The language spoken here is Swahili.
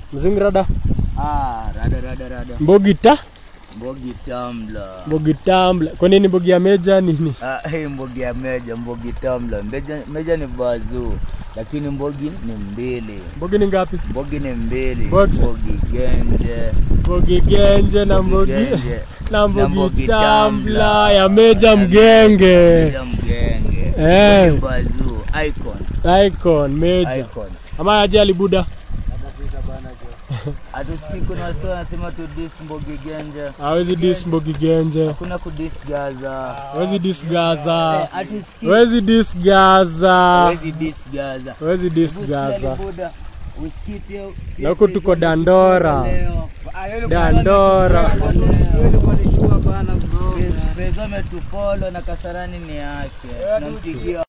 Mzingrada. Ah, rada rada rada. Mbogita. Mbogi tamla. Mbogi tambla. Kwa nini mbogi ya meja nini? Ah, hey, mbogi ya meja, mbogi tamla. Meja, meja ni bazuu, lakini mbogi ni mbili. Mbogi ni ngapi? Mbogi ni mbili. Boxer. Mbogi genje. Mbogi genje na mbogi genje. na mbogi mbogi tambla tambla. ya meja mgenge. Meja mgenge. Eh. Mbogi bazuu. Icon. Icon meja. Icon. Ama aje alibuda. Hatusikii kuna wasi wanasema tu dis mbogi genje. Hawezi dis mbogi genje. Kuna kudis Gaza. Hawezi dis Gaza. Eh, hatusikii. Hawezi dis Gaza. Hawezi dis Gaza. Hawezi dis Hebu Gaza. sikia Libuda, usikii pia- pia Na huku tuko Prezo Dandora. leo. Dandora. Prezo ametufolo na Kasarani ni yake. Tunampigia